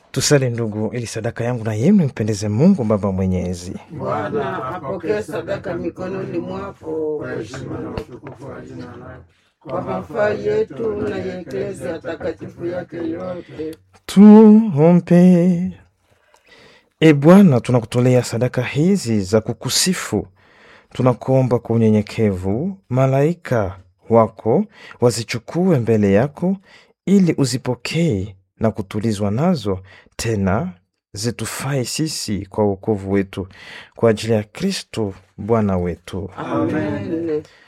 Tusali ndugu, ili sadaka yangu na yenu impendeze Mungu Baba Mwenyezi. Bwana apokee sadaka mikononi mwako kwa heshima na utukufu wa jina lako, kwa mafaa yetu na ya eklezia takatifu yake yote. Tuombe. E Bwana, tunakutolea sadaka hizi za kukusifu, tunakuomba kwa unyenyekevu, malaika wako wazichukue mbele yako, ili uzipokee na kutulizwa nazo, tena zitufai sisi kwa wokovu wetu, kwa ajili ya Kristo Bwana wetu. Amen.